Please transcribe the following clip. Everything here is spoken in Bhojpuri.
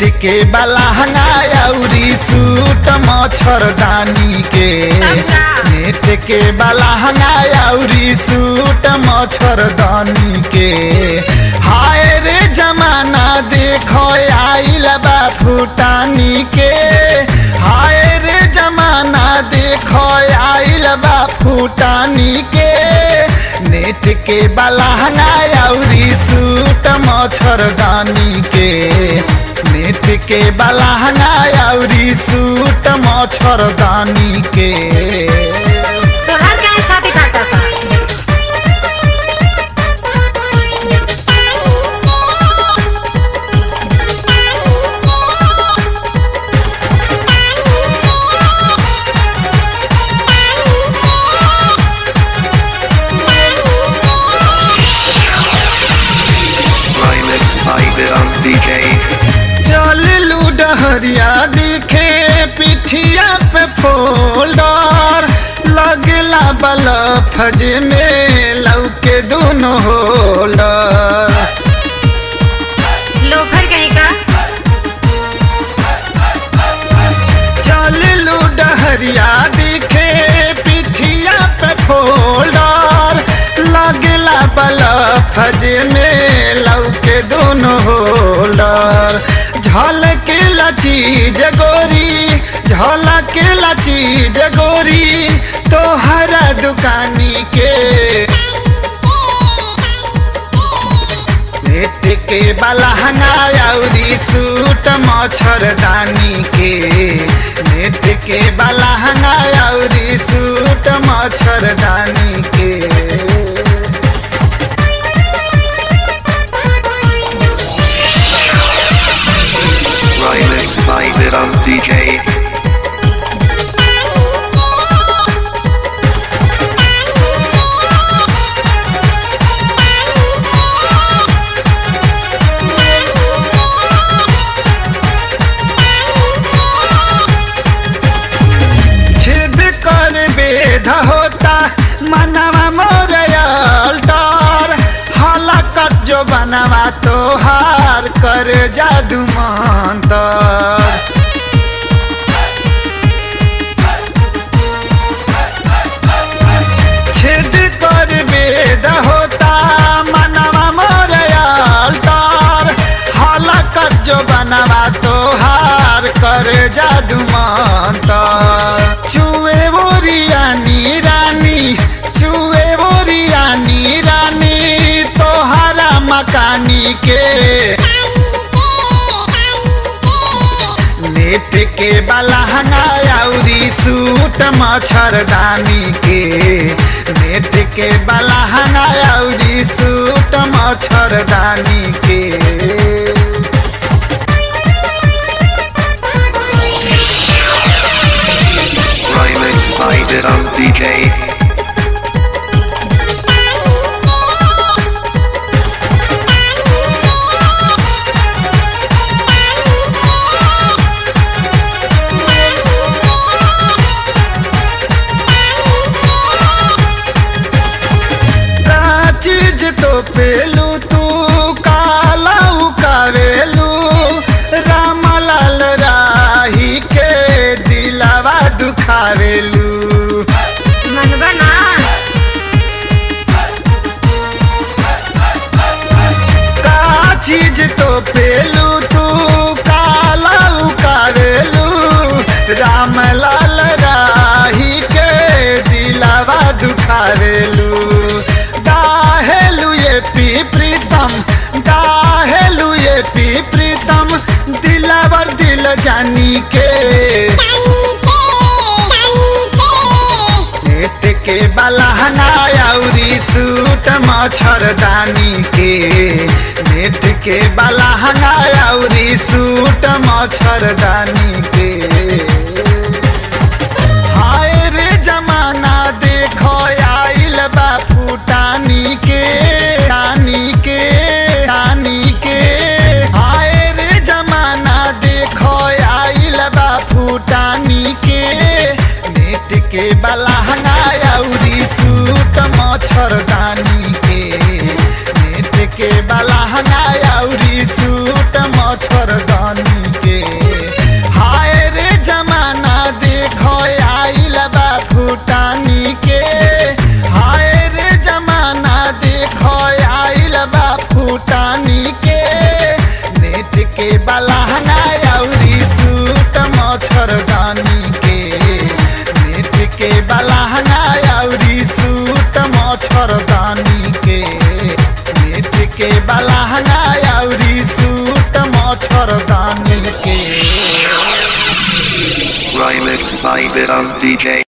नेट के बलहंगा अउरी सूट मच्छरदानी के नेट के बलहंगा अउरी सूट मच्छरदानी के हाय रे जमाना देखो आइल बा फुटानी के हाय रे जमाना देखो आइल बा फुटानी के नेट के बलहंगा अउरी सूट मच्छरदानी के नेट के बलहंगा अउरी सूट मच्छरदानी के तोहार काहे छाती फाटता Remix by Viram DJ. चल लूडहरिया दिखे पिठिया पे फोल्डर लगला बलफ जे में लौके दोनों होल्डर लोफर कहीं का चल लूडहरिया दिखे पिठिया पे फोल्डर लगला बलफ जे में लौके दोनों होल्डर झलक लची जगोरी झलक लची जगोरी तोहरा दुकानी के नेट के बलहंगा अउरी सूट मच्छरदानी के नेट के बलहंगा अउरी सूट मच्छरदानी के Remix by Viram DJ. छेद कर बेध होता मनवा मोरयल डर हलकट जो बनवा तोहार कर जादू मंतर छेद कर बेद होता मनवा मोरयल डर हलकट जो बनवा तोहार कर जादू मंतर चुए बोरियानी रानी चुए बोरियानी रानी तोहरा मकानी के नेट के बलहंगा अउरी सूट मच्छरदानी के नेट के बलहंगा अउरी सूट मच्छरदानी के Remix by Viram DJ. का चीज तो पेलू तू काला उकावेलू रामलाल राही के दिलावा दुखावेलू मनबा ना का चीज तो पेलू तू काला उकावेलू रामलाल राही के दिलावा दुखावेलू दाहेलू ये पी प्रीतम दाहेलू ये पी प्रीतम दिलावर दिल जानी के नेट के बलहंगा अउरी सूट मच्छरदानी के नेट के बलहंगा अउरी सूट मच्छरदानी के हाय रे जमाना देखो आइल बा फुटानी के रानी के रानी के हाय रे जमाना देखो आइल बा फुटानी के नेट के बलहंगा अउरी सूट मच्छरदानी के नेट के बलहंगा अउरी सूट मच्छरदानी बलहंगा अउरी सूट मच्छरदानी के नेत्र के बलहंगा अउरी सूट मच्छरदानी के Remix by Vidam DJ.